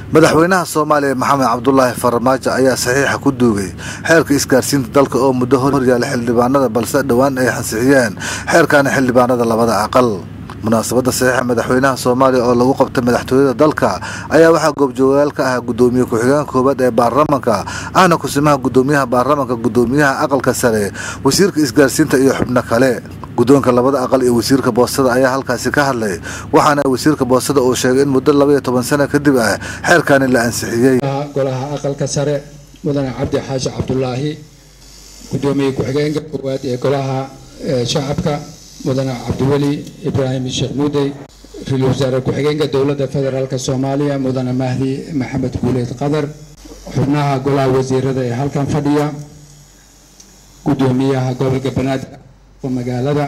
madaxweynaha soomaaliya maxamed cabdulaahi farmaajo ayaa saxiixa ku duugay xeerka isgaarsiinta dalka oo muddo horyaala xildhibaanada balse dhowaan ay ansixiyeen xeerkaani xildhibaanada labada aqal munaasabadda saxiixa madaxweynaha soomaaliya oo lagu qabtay madaxtooyada dalka ayaa waxaa goobjoogayaal ka ah gudoomiye ku-xigeenka koowaad ee baarlamanka ahna kusimaha gudoomiyaha baarlamanka gudoomiyaha aqalka sare wasiirka isgaarsiinta iyo xubno kale guddoonka labada aqal iyo wasiirka boostada ayaa halkaasi ka hadlay waxaana wasiirka boostada uu sheegay in muddo labaiyo toban sano kadib ah xeerkaani la ansixiyey golaha aqalka sare mudane cabdi xaashi cabdulaahi gudoomiye ku-xigeenka koowaad ee golaha shacabka mudane cabdiweli ibraahim sheekh muudey ra-iisul wasaare ku-xigeenka dowladda federaalk soomaaliya mudane mahdi maxamed guuleed qadar xubnaha golaha wasiirada ee halkan fadhiya gudoomiyaha gobolka banaadir oo magaalada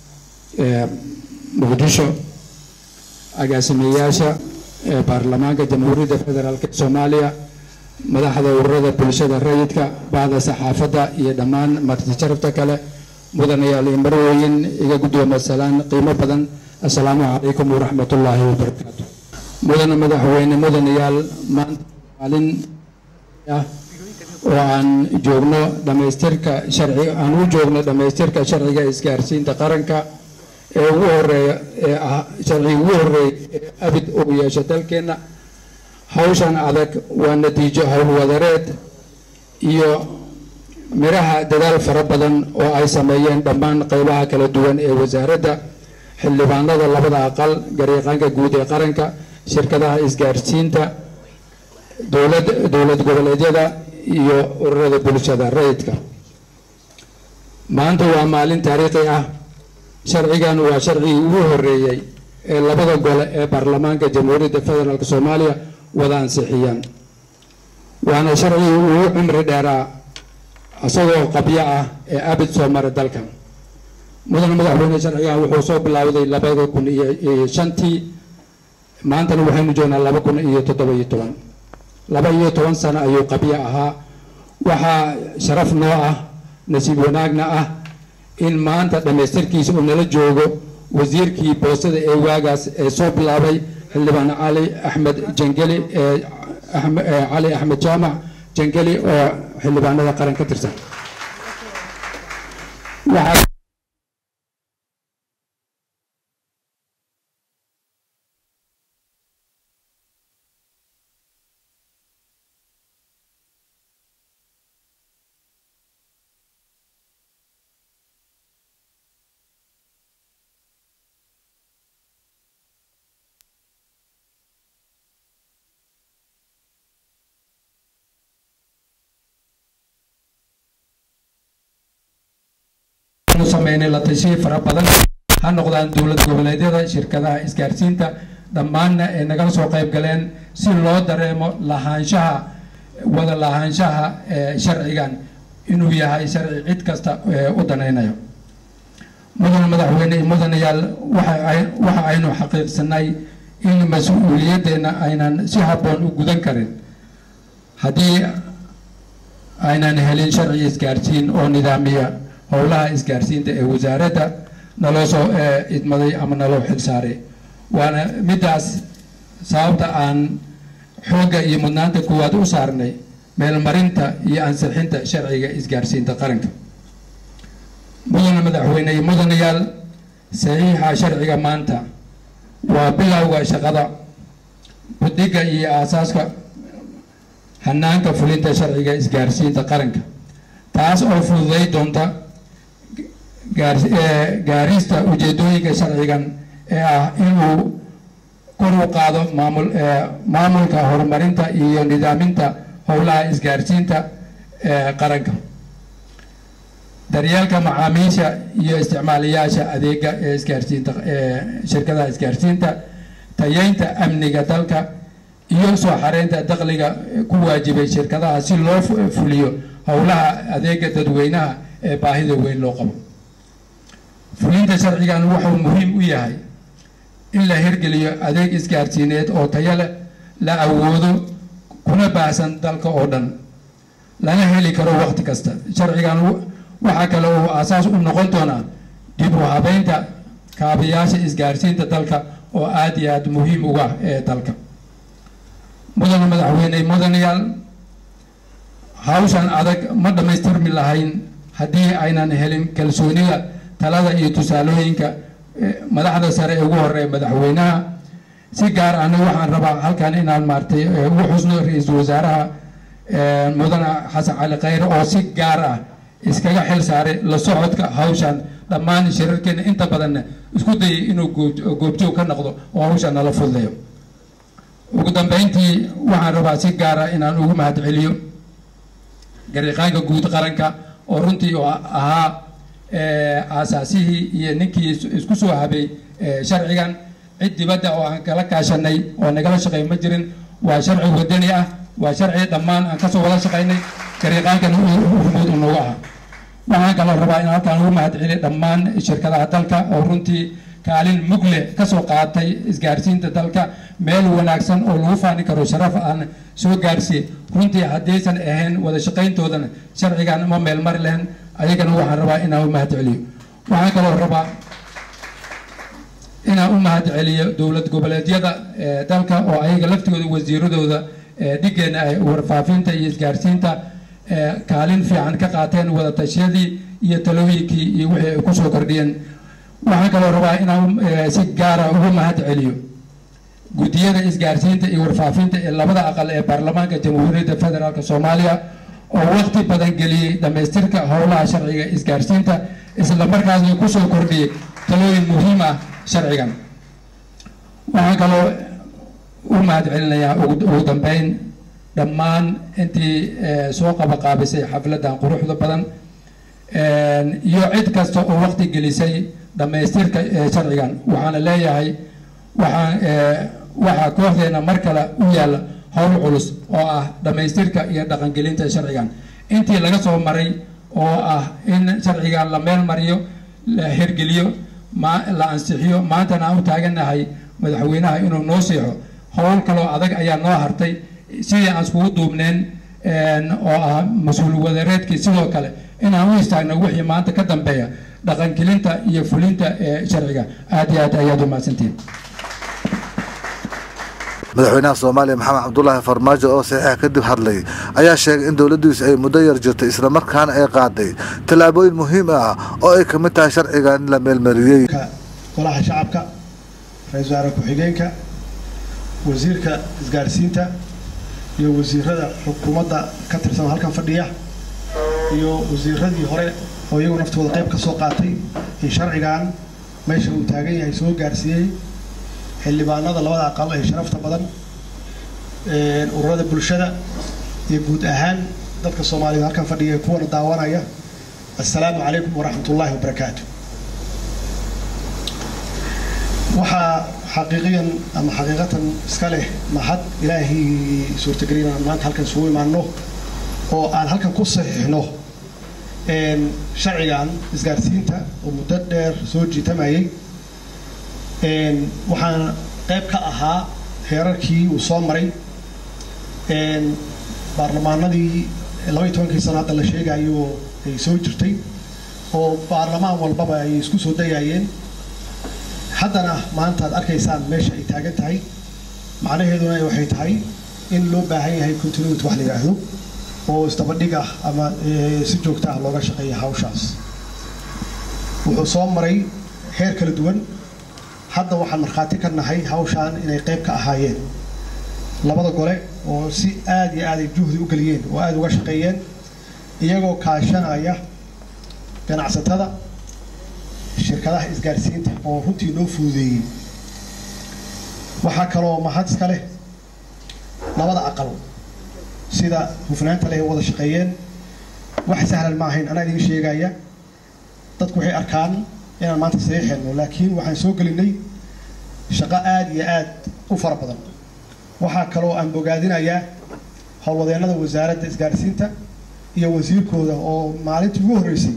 muqdisho agaasimeyaasha baarlamaanka jamhuuriyadda federaalk soomaaliya madaxda ururada bulshada rayidka bahda saxaafadda iyo dhammaan martijarabta kale mudanayaal iyo marwooyin iga guddooma salaan qiimo badan assalaamu calaykum waraxmatullaahi wabarakaatu mudane madaxweyne mudanayaal maanta maalin ah oo aan joogno dhamaystirka sharci aan u joogno dhamaystirka sharciga isgaarsiinta qaranka ee ugu horeeya ee ah sharciga ugu horeeya ee abid uu yeesho dalkeenna hawshan adag waa natiijo howlwadareed iyo miraha dadaal fara badan oo ay sameeyeen dhammaan qeybaha kala duwan ee wasaaradda xildhibaanada labada aqal garyaqaanka guud ee qaranka shirkadaha isgaarsiinta dowlad dowlad goboleedyada iyo ururada bulshada rayidka maanta waa maalin taariikhi ah sharcigan waa sharcigii ugu horeeyey ee labada gole ee baarlamaanka jamhuuriyadda federaalk soomaaliya wada ansixiyaan waana sharcigii ugu cumri dheeraa isagoo qabyo ah ee abid soo maray dalka mudane madaxweyne sharcigan wuxuu soo bilowday labada kun iyo shantii maantana waxaynu joognaa laba kun iyo toddoba iyo toban laba iyo toban sano ayuu qabyo ahaa waxaa sharaf noo ah nasiib wanaagna ah in maanta dhammaystirkiisa uu nala joogo wasiirkii boostada ee waagaas ee soo bilaabay xildhibaan cali axmed jangeli ee cali axmed jaamac jangeli oo xildhibaanada qaran ka tirsan sameynay la tashiya fara badan ha noqdaan dowlad goboleedyada shirkadaha isgaarsiinta dhammaanna ay nagala soo qayb galeen si loo dareemo lahaanshaha wada lahaanshaha sharcigan inuu yahay sharci cid kasta u danaynayo mudane madaxweyne mudanayaal waxa aynu xaqiiqsanay in mas-uuliyaddeena aynan si habboon u gudan karin haddii aynan helin sharci isgaarsiin oo nidaamiya howlaha isgaarsiinta ee wasaaradda naloo soo idmaday ama naloo xilsaaray waana middaas sababta aan xoogga iyo mudnaanta koowaad u saarnay meelmarinta iyo ansixinta sharciga isgaarsiinta qaranka mudane madaxweyne iyo mudanayaal saxiixa sharciga maanta waa bilowga shaqada buddiga iyo aasaaska hanaanka fulinta sharciga isgaarsiinta qaranka taas oo fududay doonta gaarista ujeedooyinka sharcigan ee ah inuu kor u qaado maamul maamulka horumarinta iyo nidaaminta howlaha isgaarsiinta qaranka daryeelka macaamiisha iyo isticmaalayaasha adeega ee isgaarsiinta shirkadaha isgaarsiinta tayeynta amniga dalka iyo soo xareynta dakhliga ku waajibay shirkadaha si loo fuliyo howlaha adeega dadweynaha ee baahida weyn loo qabo fulinta sharcigan wuxuu muhiim u yahay in la hirgeliyo adeeg isgaarsiineed oo tayo leh la awoodo kuna baahsan dalka oo dhan lana heli karo waqti kasta sharcigan waxaa kale uu aasaas u noqon doonaa dib u habeynta kaabayaasha isgaarsiinta dalka oo aada iyo aada muhiim uga ee dalka mudane madax madaxweyne mudanayaal hawshan adag ma dhammaystirmi lahayn haddii aynan helin kalsoonida talada iyo tusaalooyinka madaxda sare ee ugu horeeya madaxweynaha si gaar ahna waxaan rabaa halkan inaan maartay ugu xusno ra-iisul wasaaraha mudane xasan cali khayre oo si gaar ah iskaga xil saaray la socodka hawshan dhammaan shirarkeena inta badanna isku dayay inuu goobjoog ka noqdo oo hawshan nala fududeeyo ugu dambeyntii waxaan rabaa si gaar ah inaan ugu mahad celiyo gariiqaanka guud qaranka oo runtii oo ahaa aasaasihii iyo ninkii isku soo habay sharcigan cid dibadda oo aan kala kaashanay oo nagala shaqeey ma jirin waa sharci wadani ah waa sharci dhammaan aan kasoo wada shaqaynay gariiqaankana hormuud unagu ah waxaan kaloo rabaa in halkaan ugu mahad celiyo dhammaan shirkadaha dalka oo runtii kaalin mugle kasoo qaatay isgaarsiinta dalka meel wanaagsan oo lagu faani karo sharaf aan soo gaarsiiye runtii haddaysan ahayn wada shaqayntoodana sharcigan ma meel mari lahayn ayagana waxaan rabaa inaan u mahad celiyo waxaan kaloo rabaa inaan u mahad celiyo dowlad goboleedyada dalka oo ayaga laftigooda wasiiradooda dhigeena ay warfaafinta iyo isgaarsiinta kaalin fiican ka qaateen wada tashiyadii iyo talooyinkii iyo wixii ay kusoo kordhiyeen waxaan kaloo rabaa inaan si gaara ugu mahad celiyo guddiyada isgaarsiinta iyo warfaafinta ee labada aqal ee baarlamaanka jamhuuriyadda federaalk soomaaliya oo waqti badan geliyey dhammaystirka howlaha sharciga isgaarsiinta isla markaasna kusoo kordhiyey talooyin muhiim ah sharcigan waxaan kaloo u mahad celinayaa ugu dambeyn dhammaan intii soo qabaqaabisay xafladan quruxda badan iyo cid kasta oo waqti gelisay dhammaystirka sharcigan waxaana leeyahay waxaan waxaa kooxdeena mar kale u yaalla howl culus oo ah dhammaystirka iyo dhaqangelinta sharcigan intii laga soo maray oo ah in sharcigan la meel mariyo la hirgeliyo la ansixiyo maantana aan u taaganahay madaxweynaha inuu noo siixo howl kaloo adag ayaa noo hartay sidii aan iskugu duubneen oo ah mas-uul wadareedkii sidoo kale inaan u istaagno wixii maanta ka dambeeya dhaqangelinta iyo fulinta ee sharciga aad iyo aad ayaad u mahadsantihin madaxweynaha soomaaliya maxamed cabdulaahi farmaajo oo saxiixa kadib hadlay ayaa sheegay in dowladdiisu ay muddo yar jirtay islamarkaana ay qaaday tallaabooyin muhiim ah oo ay ka mid tahay sharcigan in la meelmariyey golaha shacabka ra-iisul wasaare ku-xigeenka wasiirka isgaarsiinta iyo wasiirada xukuumadda ka tirsan halkan fadhiya iyo wasiiradii hore oo iyagu naftooda qayb ka soo qaatay in sharcigan meesha uu taagan yahay soo gaarsiiyey xildhibaanada labada aqal ee sharafta badan ururada bulshada iyo guud ahaan dadka soomaaliyed halkan fadhiya kuwana daawanaya assalaamu calaykum waraxmat ullaahi wabarakaatu waxaa xaqiiqiyan ama xaqiiqatan iska leh mahad ilaahay suurtagelin aan maanta halkan isugu imaano oo aan halkan ku saxiixno sharcigan isgaarsiinta oo muddo dheer soo jiitamayay waxaan qayb ka ahaa heerarkii uu soo maray baarlamaanadii labaiy tobankii sano hadda la sheegayo ay soo jirtay oo baarlamaan walbaba ay isku soo dayayeen haddana maanta aad arkaysaan meesha ay taagan tahay macnaheeduna waxay tahay in loo baahan yahay continuity wax la yidhaahdo oo isdabadhig ah ama si joogta ah looga shaqeeya hawshaas wuxuu soo maray heer kala duwan hadda waxaan markhaati ka nahay hawshaan inay qayb ka ahaayeen labada gole oo si aad iyo aad ay juhdi u geliyeen oo aada uga shaqeeyeen iyagoo kaashanaya ganacsatada shirkadaha isgaarsiinta oo runtii noo fududeeyey waxaa kaloo mahad iska leh labada aqal sida hufnaanta leh wada shaqeeyeen wax sahlan ma ahayn anaa idiin sheegaya dadku waxay arkaan inaan maanta saxiixayno laakiin waxaan soo gelinay shaqo aada iyo aad u fara badan waxaa kaloo aan bogaadinayaa howlwadeennada wasaaradda isgaarsiinta iyo wasiirkooda oo maalintii ugu horreysay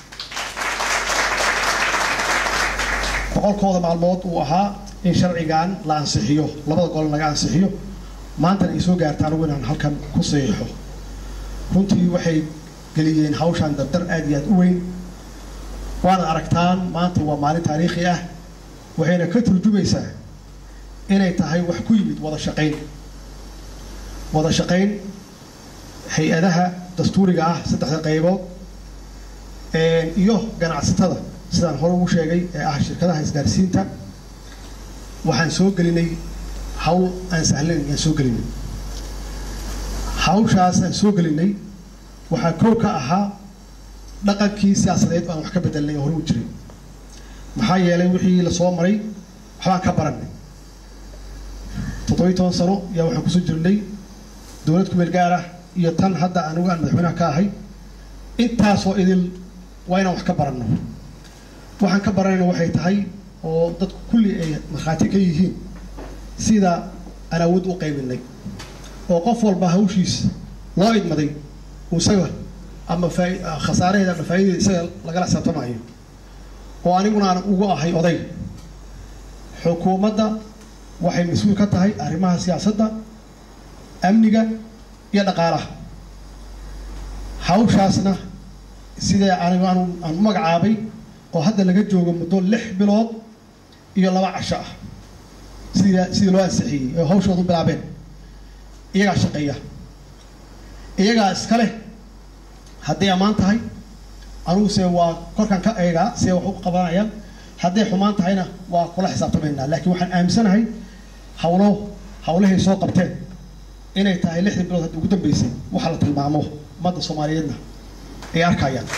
boqolkooda maalmood uu ahaa in sharcigan la ansixiyo labada gol laga ansixiyo maantana ay soo gaarta anigu inaan halkan ku saxiixo runtii waxay geliyeen hawshan dardar aad iyo aad u weyn waana aragtaan maanta waa maalin taariikhi ah waxayna ka turjumaysaa inay tahay wax ku yimid wada shaqayn wada shaqayn hay-adaha dastuuriga ah saddexda qaybood iyo ganacsatada sidaan hore ugu sheegay ee ah shirkadaha isgaarsiinta waxaan soo gelinay hawl aan sahlayn aan soo gelinay hawshaas aan soo gelinay waxaa kow ka ahaa dhaqankii siyaasadeed aan wax ka bedelnay oo hore u jiray maxaa yeelay wixii lasoo maray waxbaan ka baranay toddobiyi toban sano yaa waxaan kusoo jirnay dowlad kumeel gaar ah iyo tan hadda anigu aan madaxweynaha ka ahay intaasoo idil waa inaan wax ka baranno waxaan ka baranayna waxay tahay oo dadku kulli ay markhaati ka yihiin sida aan awood u qaybinay oo qof walba hawshiisa loo idmaday isaga ama khasaaraheeda ama faa'idadeeda isaga lagala xisaabtamayo oo aniguna aan ugu ahay oday xukuumadda waxay mas-uul ka tahay arrimaha siyaasadda amniga iyo dhaqaalaha hawshaasna sidee anigu aan aan u magacaabay oo hadda laga joogo muddo lix bilood iyo laba casho ah sida sidii loo ansixiyey oo hawshoodu bilaabeen iyagaa shaqeeya iyagaa iska leh hadday ammaan tahay anugu se waa korkan ka eegaa see wax u qabanayaan hadday xumaan tahayna waa kula xisaabtamaynaa laakiin waxaan aaminsanahay hawlo hawlahay soo qabteen inay tahay lixdii bilood hadda ugu dambeysay waxa la tilmaamo ummadda soomaaliyeedna ay arkayaan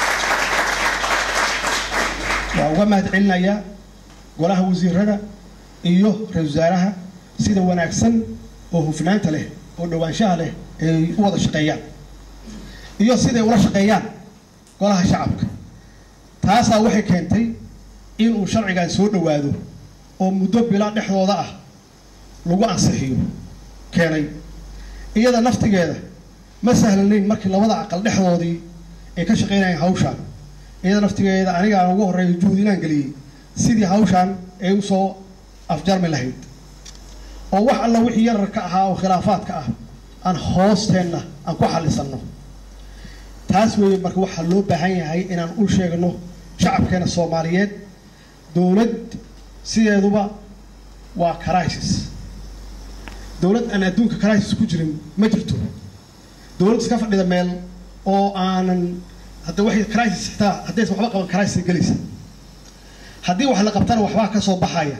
waa uga mahad celinayaa golaha wasiirada iyo ra-isul wasaaraha sida wanaagsan oo hufnaanta leh oo dhowaanshaha leh ay u wada shaqeeyaan iyo siday ula shaqeeyaan golaha shacabka taasaa waxay keentay inuu sharcigan soo dhowaado oo muddo bila dhexdooda ah lagu ansixiyo keenay iyada naftigeeda ma sahlanayn markii labada aqal dhexdoodii ay ka shaqeynayaan hawshaan iyada naftigeeda anigaan ugu horreeya juhud inaan geliyey sidii hawshaan ay usoo afjarmi lahayd oo wax alla wixii yararka ahaa oo khilaafaadka ah aan hoosteenna aan ku xallisanno taas weeye marka waxaa loo baahan yahay inaan u sheegno shacabkeena soomaaliyeed dowlad sideeduba waa crisis dowlad aan adduunka crisis ku jirin ma jirto dowlad iska fadhida meel oo aanan hadda waxay crisis xitaa haddaysan waxba qaban crisis gelaysa haddii wax la qabtana waxbaa ka soo baxaya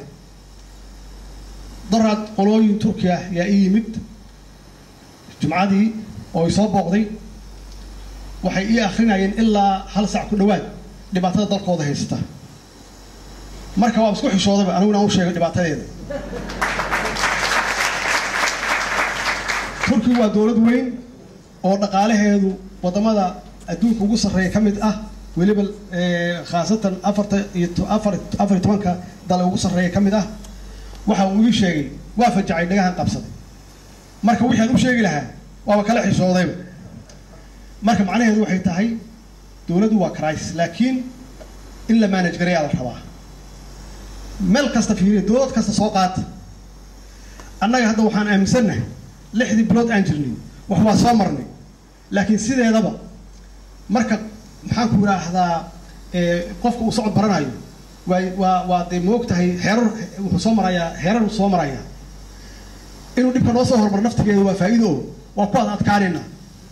daraad qolooyin turkiya yaa ii yimid jumcadii oo ay soo booqday waxay ii akrinayeen ilaa hal sac ku dhowaad dhibaatada dalkooda haysata marka waa isku xishoodaba aniguna u sheegay dhibaatadeeda turkigu waa dowlad weyn oo dhaqaalaheedu waddamada adduunka ugu sarreeya ka mid ah weliba khaasatan afarta iyo afar afar iyo tobanka dal ugu sarreeya ka mid ah waxa uu ii sheegay waa fajacay dhagahan qabsaday marka wixii aan u sheegi lahaa waaba kala xishoodayba marka macnaheedu waxay tahay dowladdu waa crisis laakiin in la manage gareeyaa la rabaa meel kasta fiiriya dowlad kasta soo qaata annaga hadda waxaan aaminsannahay lixdii bilood aan jirnay wax waa soo marnay laakiin sideedaba marka maxaan ku idhaahdaa qofka uu socod baranayo waa waa waa dee moog tahay heerar wuxuu soo marayaa heerar uu soo marayaa inuu dhibka noo soo hormaro naftigeeda waa faa'iido oo waa ku ad adkaanayna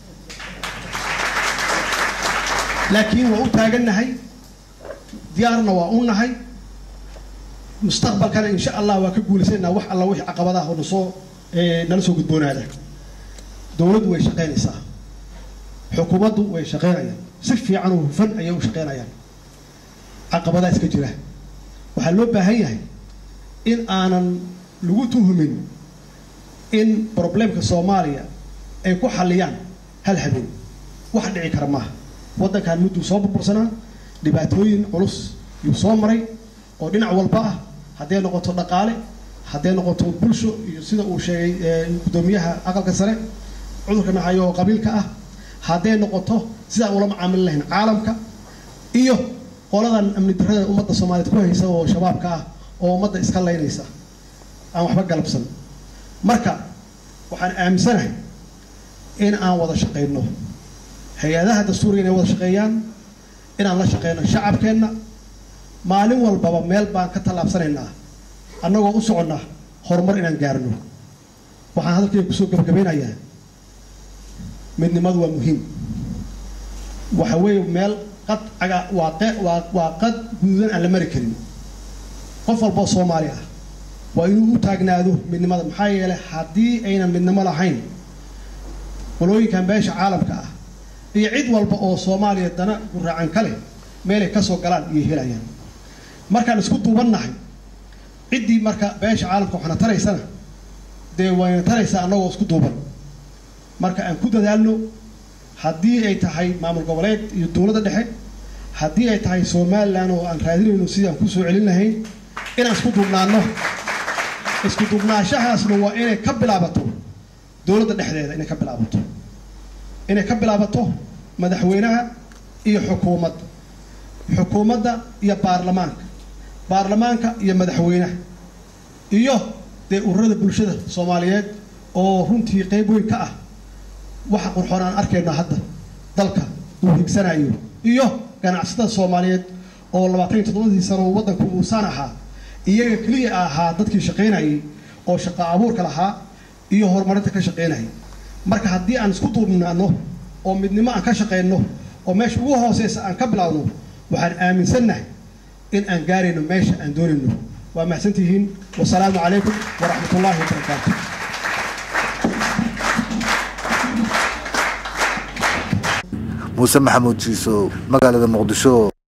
laakiin waa u taagannahay diyaarna waa u nahay mustaqbalkana insha allah waa ka guulaysanayna wax alla wixii caqabadaha oo nasoo nala soo gudboonaada dowladdu way shaqaynaysaa xukuumaddu way shaqaynayaan si fiican oo hufan ayay u shaqaynayaan caqabadaa iska jira waxaa loo baahan yahay in aanan lagu tuhumin in problemka soomaaliya ay ku xalliyaan hal habeen wax dhici kara maaha waddankan mudduu soo burbursanaa dhibaatooyin culus yuu soo maray oo dhinac walba ah hadday noqoto dhaqaale hadday noqoto bulsho iyo sida uu sheegay guddoomiyaha aqalka sare cudurka nahayo oo qabiilka ah hadday noqoto sidaan ula macaamili lahayn caalamka iyo qoladan amni darrada ummadda soomaaliyeed ku haysa oo shabaabka ah oo ummadda iska laynaysa aan waxba galabsan marka waxaan aaminsanahay in aan wada shaqayno hay-adaha dastuuriga inay wada shaqeeyaan inaan la shaqeyno shacabkeenna maalin walbaba meel baan ka tallaabsanaynaa annagoo u soconna horumar inaan gaarno waxaan hadalkayga kusoo gabagabeynayaa midnimadu waa muhiim waxa weeye meel qad caga waa qe waa waa qad guduudan aan la mari karin qof walboo soomaali ah waa inuu u taagnaado midnimada maxaa yeelay haddii aynan midnimo lahayn qolooyinkan beesha caalamka ah iyo cid walba oo soomaaliya dana guraacan ka leh meelay ka soo galaan iyo helayaan markaan isku duubannahay ciddii marka beesha caalamka waxna taraysana dee wayna taraysaa annagoo isku duuban marka aan ku dadaalno haddii ay tahay maamul goboleed iyo dowladda dhexe haddii ay tahay somalilan oo aan raadinayno sidii aan kusoo celin lahayn inaan isku duubnaano isku duubnaashahaasna waa inay ka bilaabato dowladda dhexdeeda inay ka bilaabato inay ka bilaabato madaxweynaha iyo xukuumadda xukuumadda iyo baarlamaanka baarlamaanka iyo madaxweynaha iyo dee ururada bulshada soomaaliyeed oo runtii qeyb weyn ka ah waxa qurxoon aan arkayno hadda dalka uu higsanayo iyo ganacsatada soomaaliyeed oo labaatan iyo toddobadii sano waddanku uusaan ahaa iyaga keliya ahaa dadkii shaqaynayay oo shaqo abuurka lahaa iyo horumarinta ka shaqaynayay marka haddii aan isku duubnaano oo midnimo aan ka shaqayno oo meesha ugu hooseysa aan ka bilaawno waxaan aaminsannahay in aan gaarayno meesha aan doonayno waa mahadsantihiin wasalaamu calaykum waraxmat ullaahi wabarakaatu muuse maxamuud jiiso magaalada muqdisho